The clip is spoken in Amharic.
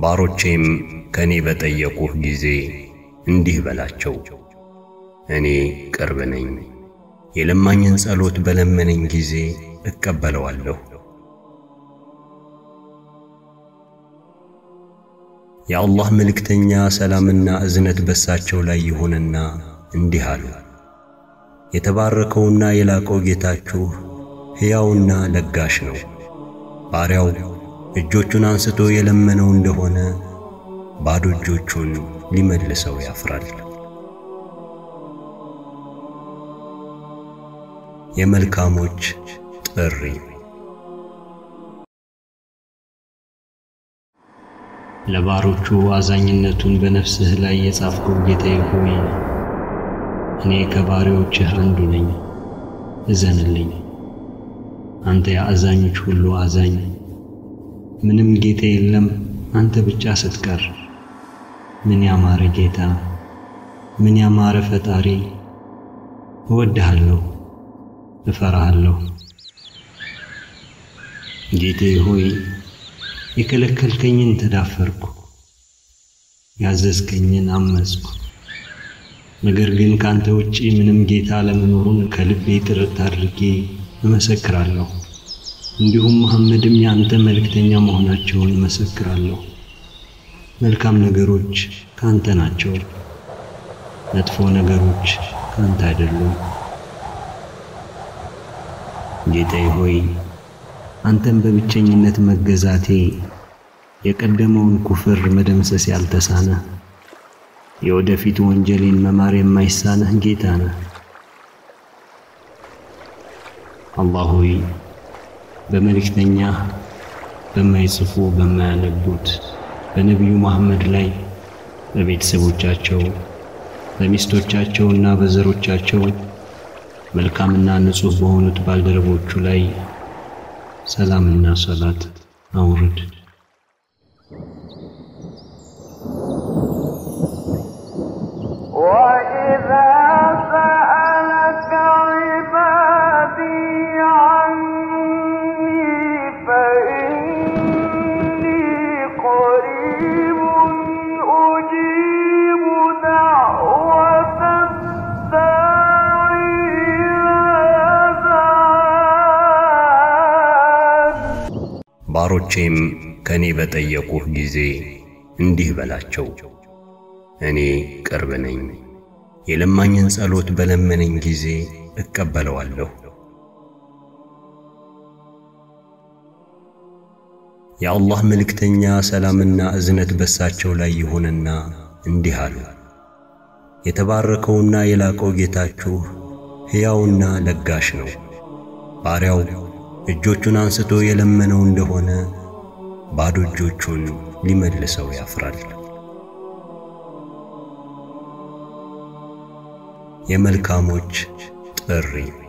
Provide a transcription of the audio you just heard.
ባሮቼም ከእኔ በጠየቁህ ጊዜ እንዲህ በላቸው፣ እኔ ቅርብ ነኝ። የለማኝን ጸሎት በለመነኝ ጊዜ እቀበለዋለሁ። የአላህ መልእክተኛ ሰላምና እዝነት በሳቸው ላይ ይሁንና እንዲህ አሉ። የተባረከውና የላቀው ጌታችሁ ሕያውና ለጋሽ ነው። ባሪያው እጆቹን አንስቶ የለመነው እንደሆነ ባዶ እጆቹን ሊመልሰው ያፍራል። የመልካሞች ጥሪ ለባሮቹ አዛኝነቱን በነፍስህ ላይ የጻፍከው ጌታዬ ሆይ እኔ ከባሪያዎችህ አንዱ ነኝ፣ እዘንልኝ። አንተ የአዛኞች ሁሉ አዛኝ፣ ምንም ጌታ የለም አንተ ብቻ ስትቀር። ምን ያማረ ጌታ፣ ምን ያማረ ፈጣሪ! እወድሃለሁ፣ እፈራሃለሁ። ጌታዬ ሆይ የከለከልከኝን ተዳፈርኩ፣ ያዘዝከኝን አመጽኩ። ነገር ግን ካንተ ውጪ ምንም ጌታ ለመኖሩን ከልቤ ጥርት አድርጌ እመሰክራለሁ። እንዲሁም መሐመድም የአንተ መልእክተኛ መሆናቸውን እመሰክራለሁ። መልካም ነገሮች ካንተ ናቸው፣ መጥፎ ነገሮች ካንተ አይደሉም። ጌታዬ ሆይ አንተን በብቸኝነት መገዛቴ የቀደመውን ኩፍር መደምሰስ ያልተሳነ የወደፊት ወንጀሌን መማር የማይሳነህ ጌታ ነህ። አላህ ሆይ በመልእክተኛ በማይጽፉ በማያነቡት በነቢዩ መሐመድ ላይ በቤተሰቦቻቸው በሚስቶቻቸውና በዘሮቻቸው መልካምና ንጹሕ በሆኑት ባልደረቦቹ ላይ ሰላምና ሰላት አውርድ። وإذا سألك عبادي عني فإني قريب أجيب دعوة الداعي إذا دعان ባሮቼም ከእኔ በጠየቁህ ጊዜ እንዲህ በላቸው፣ እኔ ቅርብ ነኝ። የለማኝን ጸሎት በለመነኝ ጊዜ እቀበለዋለሁ። የአላህ መልእክተኛ ሰላምና እዝነት በሳቸው ላይ ይሁንና እንዲህ አሉ። የተባረከውና የላቀው ጌታችሁ ሕያውና ለጋሽ ነው። ባሪያው እጆቹን አንስቶ የለመነው እንደሆነ ባዶ እጆቹን ሊመልሰው ያፍራል። የመልካሞች ጥሪ